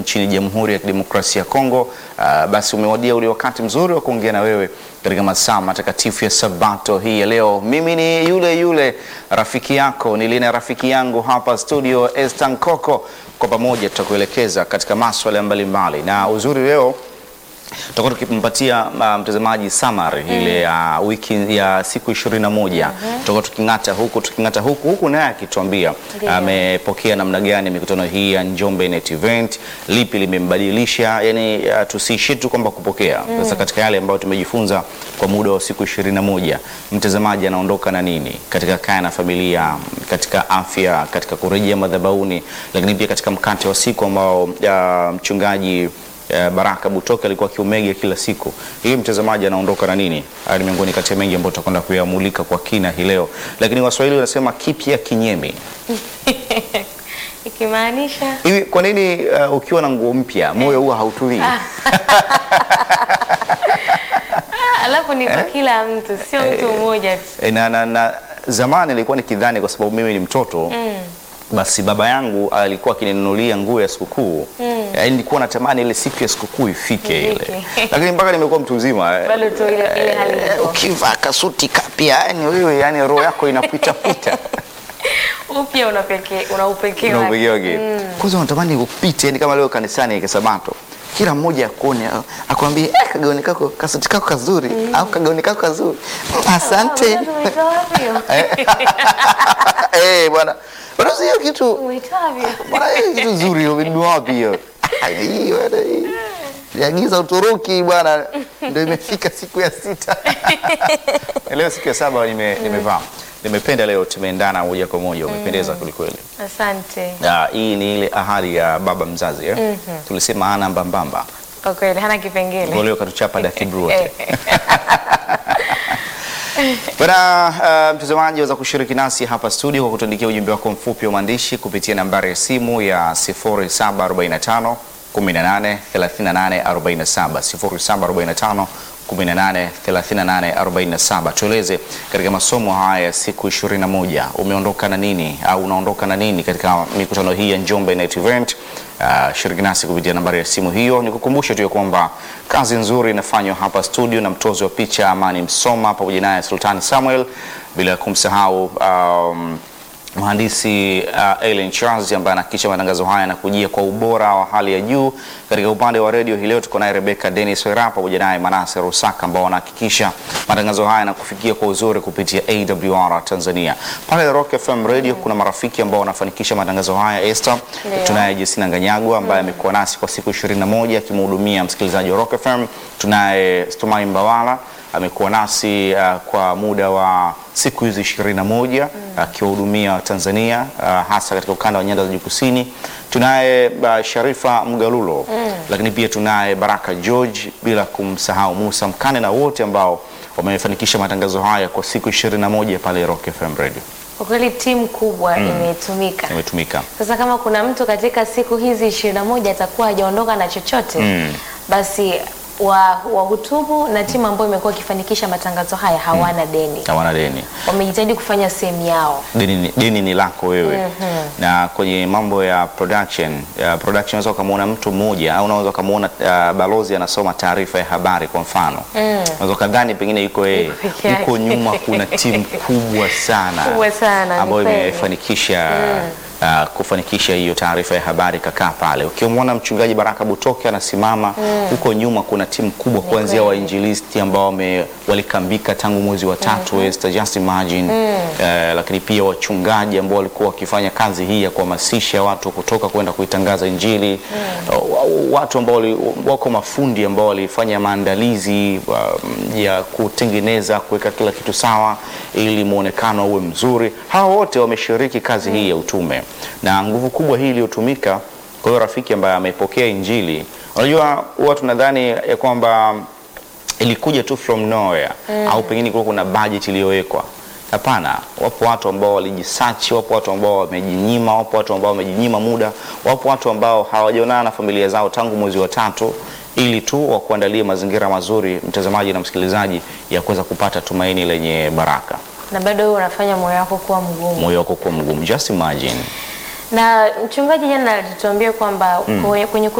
nchini Jamhuri ya Kidemokrasia ya Kongo. Uh, basi umewadia ule wakati mzuri wa kuongea na wewe katika masaa matakatifu ya Sabato hii ya leo. Mimi ni yule yule rafiki yako nilina rafiki yangu hapa studio Estan Koko, kwa pamoja tutakuelekeza katika maswala mbalimbali, na uzuri leo tutakuwa tukimpatia uh, mtazamaji summary ile ya wiki ya siku ishirini na moja tutakuwa tuking'ata huku tuking'ata huku huku, naye akituambia Ndiyo. amepokea namna gani mikutano hii ya Njombe Net Event, lipi limembadilisha, yani uh, tusiishie tu kwamba kupokea. Sasa katika yale ambayo tumejifunza kwa muda wa siku ishirini na moja mtazamaji anaondoka na nini katika kaya na familia, katika afya, katika kurejea madhabahuni, lakini pia katika mkate wa siku ambao uh, mchungaji Eh, Baraka Butoke alikuwa akiumega kila siku. Hii mtazamaji anaondoka na nini? Haya ni miongoni kati ya mengi ambayo tutakwenda kuyamulika kwa kina hii leo, lakini Waswahili wanasema kipya kinyemi. ikimaanisha Hivi kwa nini uh, ukiwa na nguo mpya moyo huwa hautulii? Ah, alafu ni kwa kila mtu, sio mtu mmoja tu. E, na, na, na zamani nilikuwa nikidhani kwa sababu mimi ni mtoto basi baba yangu alikuwa akininunulia nguo ya sikukuu yaani nilikuwa natamani ile siku ya sikukuu ifike ile, Ifike. lakini mpaka nimekuwa mtu mzima eh, Bado tu ile ile hali eh, ipo. ukivaa kasuti kapya yani wewe yani roho yako inapita pita Upya una pekee una upekee na wake. upekee wake. Kwanza unatamani upite yani kama leo kanisani Sabato kila mmoja akuone a- akwambie eh, kagauni kako kasuti kako kazuri au kagauni kako kazuri asante Ah, umetoa wapi hiyo? eh bwana bwana hiyo kitu Umetoa wapi hiyo? bwana hiyo kitu nzuri hiyo ni wapi hiyo Ah, hii bwana hii Niagiza Uturuki bwana, ndio imefika siku ya sita. Leo siku ya saba nime, nimevaa nimependa leo, tumeendana moja kwa moja, umependeza kwelikweli. Asante. Ah, hii ni ile ahadi ya baba mzazi eh? Tulisema ana mbambamba, Kwa kweli hana kipengele. kwa leo katuchapa dakibru wote. Bwana uh, mtazamaji waweza kushiriki nasi hapa studio kwa kutuandikia ujumbe wako mfupi wa maandishi kupitia nambari ya simu ya 0745 18 38 47 0745 18 38 47. Tueleze katika masomo haya ya siku 21 umeondoka na nini au unaondoka na nini katika mikutano hii ya Njombe Night Event. Uh, shiriki nasi kupitia nambari ya simu hiyo. Nikukumbushe tu ya kwamba kazi nzuri inafanywa hapa studio na mtozi wa picha Amani Msoma pamoja naye Sultani Samuel, bila kumsahau um, mhandisi uh, Ellen Charles ambaye anahakikisha matangazo haya yanakujia kwa ubora wa hali ya juu. Katika upande wa redio hii leo tuko naye Rebecca Dennis Wera pamoja naye Manase Rusaka ambao wanahakikisha matangazo haya yanakufikia kwa uzuri kupitia AWR Tanzania. Pale Rock FM Radio kuna marafiki ambao wanafanikisha matangazo haya. Esther, Ndio. tunaye Jesina Nganyagwa ambaye amekuwa nasi kwa siku 21 akimhudumia msikilizaji wa Rock FM. Tunaye Stumai Mbawala amekuwa nasi uh, kwa muda wa siku hizi ishirini na moja akiwahudumia Tanzania uh, hasa katika ukanda wa nyanda za juu kusini. Tunaye uh, Sharifa Mgalulo lakini pia tunaye Baraka George, bila kumsahau Musa Mkane na wote ambao wamefanikisha matangazo haya kwa siku ishirini na moja pale Rock FM Radio Kwa kweli timu kubwa imetumika. imetumika. Sasa kama kuna mtu katika siku hizi ishirini na moja atakuwa hajaondoka na chochote Mm. basi wa wahutubu na timu ambayo imekuwa ikifanikisha matangazo haya hawana deni, Hawana deni. wamejitahidi kufanya sehemu yao. deni ni, deni ni lako wewe na kwenye mambo ya production ya production unaweza ukamwona mtu mmoja au unaweza ukamwona uh, balozi anasoma taarifa ya habari kwa mfano unaweza ukadhani pengine yuko yeye peke yake. huko nyuma kuna timu kubwa sana Kubwa sana, ni ambayo kweli. imefanikisha uh, kufanikisha hiyo taarifa ya habari kakaa pale. Ukimwona mchungaji Baraka Butoke anasimama huko nyuma, kuna timu kubwa kuanzia kweli. wainjilisti ambao wame walikambika tangu mwezi wa tatu Esther, just imagine eh, lakini pia wachungaji ambao walikuwa wakifanya kazi hii ya kuhamasisha watu kutoka kwenda kuitangaza Injili wa- watu ambao wali- wako mafundi ambao walifanya maandalizi um, ya kutengeneza kuweka kila kitu sawa ili muonekano uwe mzuri. Hawa wote wameshiriki kazi hii ya utume na nguvu kubwa hii iliyotumika. Kwa hiyo rafiki ambaye amepokea Injili, unajua huwa tunadhani ya kwamba ilikuja tu from nowhere au pengine kulikuwa kuna budget iliyowekwa. Hapana, wapo watu ambao walijisachi, wapo watu ambao wamejinyima, wapo watu ambao wamejinyima muda, wapo watu ambao hawajaonana na familia zao tangu mwezi wa tatu ili tu wakuandalie mazingira mazuri, mtazamaji na msikilizaji, ya kuweza kupata tumaini lenye baraka, Na bado wewe unafanya moyo wako kuwa mgumu. moyo wako kuwa mgumu. Just imagine Na mchungaji jana alituambia kwamba kwenye, kwenye